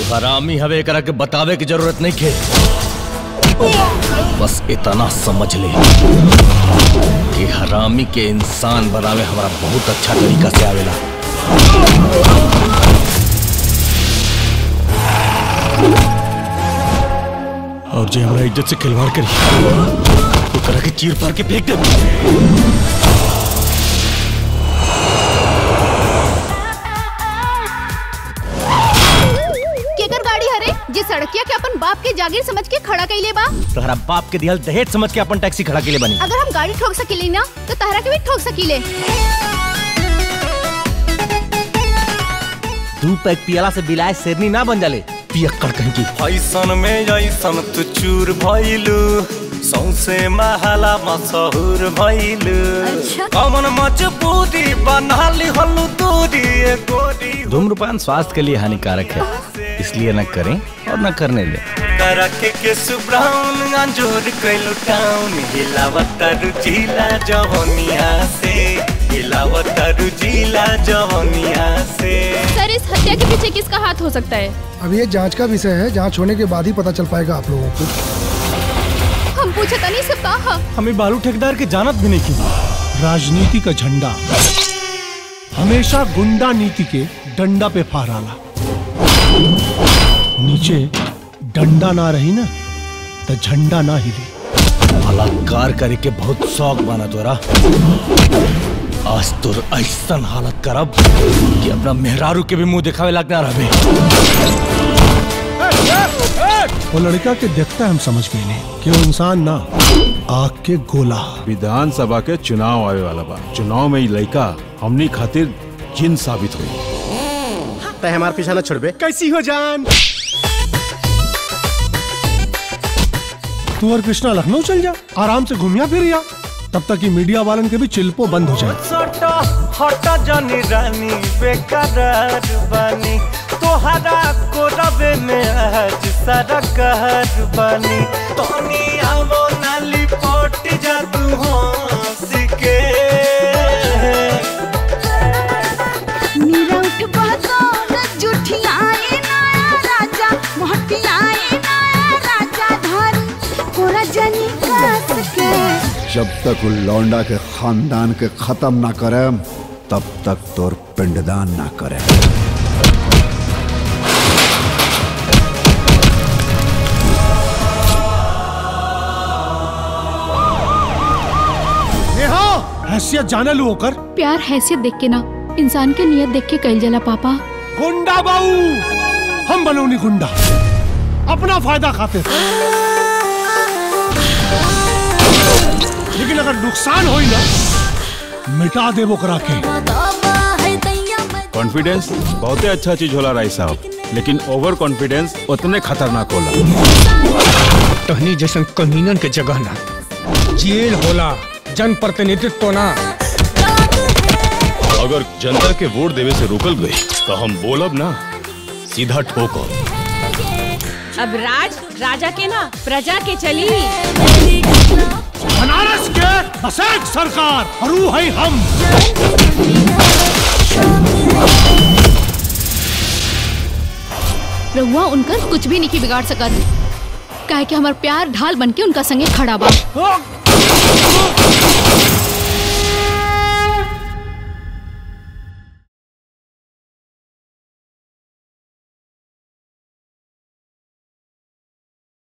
तू हरामी हवे एकरा के बतावे की जरूरत नहीं खे बस इतना समझ ले कि हरामी के इंसान बनावे हमारा बहुत अच्छा तरीका से आवेला और जे हमारा इज्जत से खिलवाड़ करी तो करा के चीर फाड़ के फेंक दे केकर गाड़ी हरे जे सड़किया के अपन बाप के जागीर समझ के खड़ा कइले बा तोहरा बाप के दिहल दहेज समझ के अपन टैक्सी खड़ा के लिए बनी अगर हम गाड़ी ठोक सकीले ना तो तहरा के भी ठोक सकीले दू पैक पियला से बिलाए शेरनी ना बन जाले पियक्कड़ कहीं की ऐसन में ऐसन तू चूर भइलू सौसे महला मशहूर भइलू अच्छा। कमन मजबूरी बनाली हलू दूरी ए गोरी धूम्रपान स्वास्थ्य के लिए हानिकारक है इसलिए न करें और न करने दें करक के सुब्राउन अंजूर कैलू टाउन हिलावत रुचिला जवनिया से हिलावत रुचिला जवनिया से सर इस हत्या के पीछे किसका हाथ हो सकता है अब ये जांच का विषय है जांच होने के बाद ही पता चल पाएगा आप लोगों को हम पूछे तनी से का हा हमें बालू ठेकेदार के जानत भी नहीं की राजनीति का झंडा हमेशा गुंडा नीति के डंडा पे फहराला नीचे डंडा ना रही ना तो झंडा ना हिले बलात्कार करे के बहुत शौक बना तोरा आज तोर ऐसन हालत करब कि अपना मेहरारू के भी मुंह दिखावे लगना रहे वो लड़का के देखता हम समझ गए कि वो इंसान ना आग के गोला विधानसभा के चुनाव आवे वाला बा चुनाव में ई लड़का हमनी खातिर जिन साबित हुई तय हमार पीछा न छोड़बे कैसी हो जान तू और कृष्णा लखनऊ चल जा आराम से घूमिया फिरिया तब तक कि मीडिया वालन के भी चिल्पो बंद हो जाए सटा हटा जानी रानी बेकरार बानी तोहरा को रबे में आज सारा कहर बानी तोनी आवो नाली पोट जा तू हंस के मीरा उठ बहतौर जुठियाए नया राजा मोहटियाए नया राजा धारी कोरा जनी कस के जब तक उ लौंडा के खानदान के खत्म ना करे तब तक तोर पिंडदान ना करे नेहा हैसियत जाने लू होकर प्यार हैसियत देख के ना इंसान के नियत देख के कइल जाला पापा गुंडा बाऊ हम बनौनी गुंडा अपना फायदा खाते थे लेकिन अगर नुकसान होई ना मिटा दे वो करा के कॉन्फिडेंस बहुते अच्छा चीज होला राय साहब लेकिन ओवर कॉन्फिडेंस उतने खतरनाक होला तहनी जैसन कमीनन के जगह ना जेल होला जन प्रतिनिधित्व ना अगर जनता के वोट देवे से रोकल गई तो हम बोलब ना सीधा ठोको अब राज राजा के ना प्रजा के चली बनारस के बस एक सरकार और वो है हम रहुआ उनकर कुछ भी नहीं बिगाड़ सकत काहे कि हमार प्यार ढाल बन के उनका संगे खड़ा बा